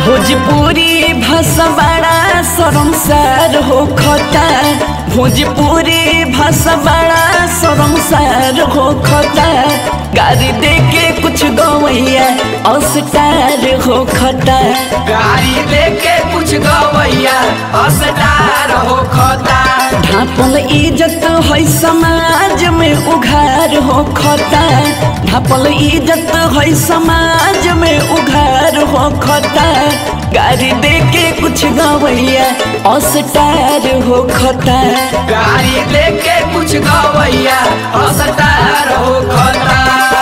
भोजपुरी भाषा बड़ा शर्मसार हो खता भोजपुरी भाषा बड़ा शर्मसार हो खता गाड़ी दे के कुछ गवैया अस्टार हो खता गाड़ी देके कुछ गवैया असदार हो खता ढापल इज्जत है समाज में उघार हो खता ढापल इज्जत है समाज में उघार हो खता गाड़ी दे के कुछ गवैया अस्टार हो खता गाड़ी देके कुछ गवैया असदार हो खता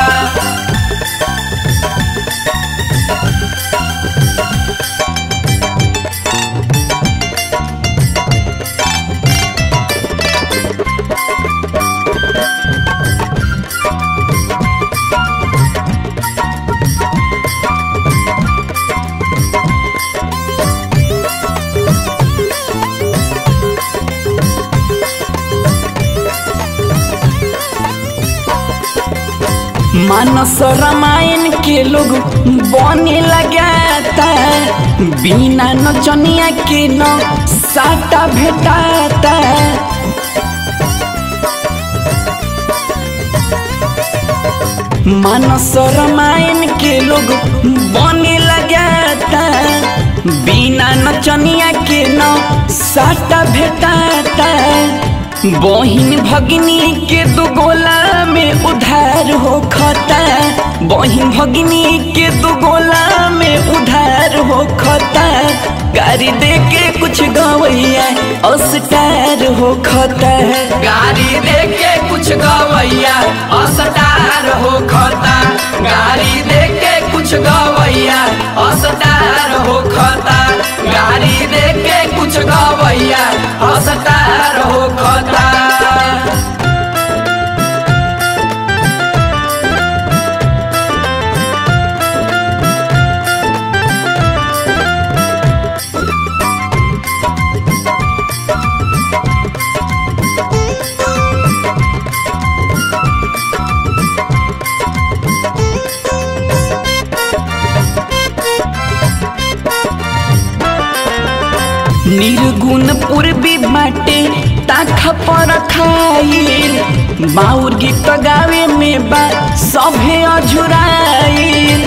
मानस रामायण के लोग बने लगाता बिना नचनिया के न साटा भेटाता मानस रामायण के लोग बने लगाता बिना नचनिया के न साटा भेटाता बहिन भगिनी के दो गोला में उधार हो खता बहिन भगिनी के दो गोला में उधार हो खता गाड़ी दे के कुछ गवैया अस्टार हो खता गाड़ी देके कुछ गवैया असदार हो खता गाड़ी देके कुछ गवैया असदार हो खता गाड़ी देके कुछ गवैया असदार हो खता निर्गुण पूर्वी बाटे ताखा पर खाइल बाउर गीत गावे में बा सभे अझुराइल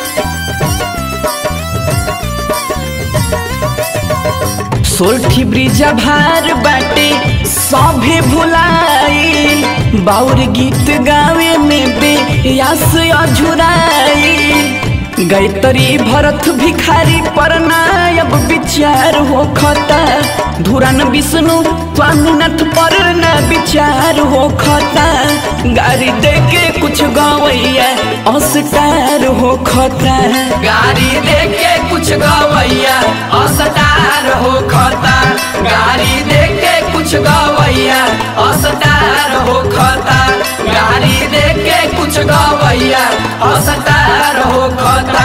सोल्ठी ब्रिजा भार बाटे सभे भुलाइल बाउर गीत गावे में बे यास अझुराइल गायत्री भरत भिखारी पर नायब विचार हो खता धुरन विष्णु स्वामीनाथ पर न विचार हो खता गाड़ी दे के कुछ गवैया अस्टार हो खता गाड़ी देके कुछ गवैया असदार हो खता गाड़ी देके कुछ गवैया असदार हो खता गाड़ी देके कुछ गवैया असदार हो खता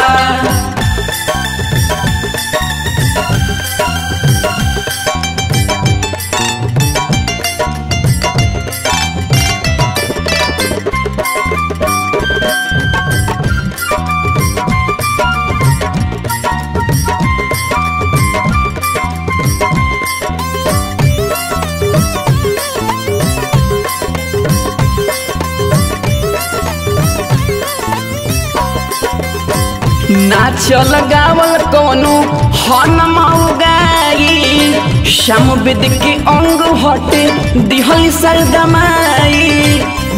नाचल गावल कोनो हन मऊगाई श्याम वेद के अंग हटे दिहल सरदमाई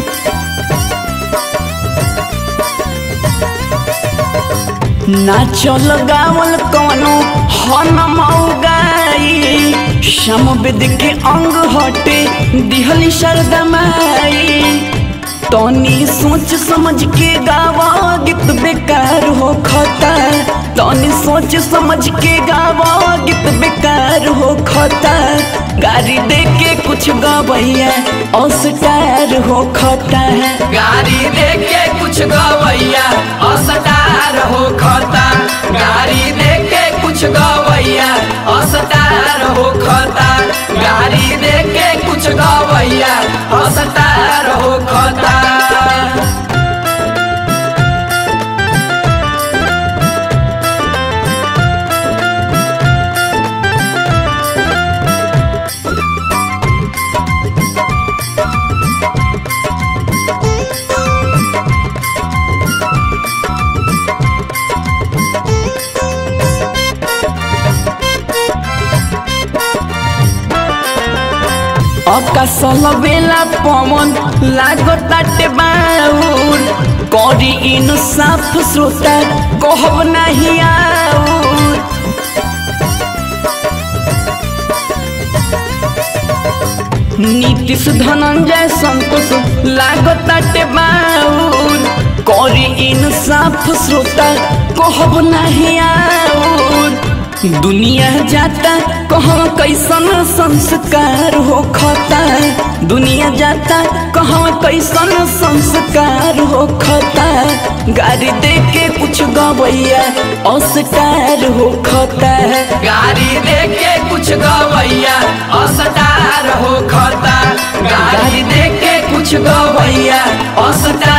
नाचल गावल कोनो हन मऊगाई श्याम वेद के अंग हटे दिहल सरदमाई तनी सोच समझ के गावा गीत बेकार हो खता तनी सोच समझ के गावा गीत बेकार हो खता गाड़ी दे के कुछ गवैया अस्टार हो खता गाड़ी देके कुछ गवैया असदार हो खता गाड़ी देके कुछ गवैया असदार हो खता गाड़ी देके कुछ गवैया असदार हो खता अकसल बेला पवन लागताटे बाउर करी इन साफ श्रोता कहब नहीं आउर नीतीश धनंजय संतोष लागताटे बाउर करी इन साफ श्रोता कहब नहीं आउर दुनिया जाता कहवा कैसन संस्कार हो खता दुनिया जाता कहवा कैसन संस्कार हो खता गाड़ी दे के कुछ गवैया अस्कार हो खता गाड़ी देके कुछ गवैया अस्टार हो खता गाड़ी देके कुछ गवैया अस्टार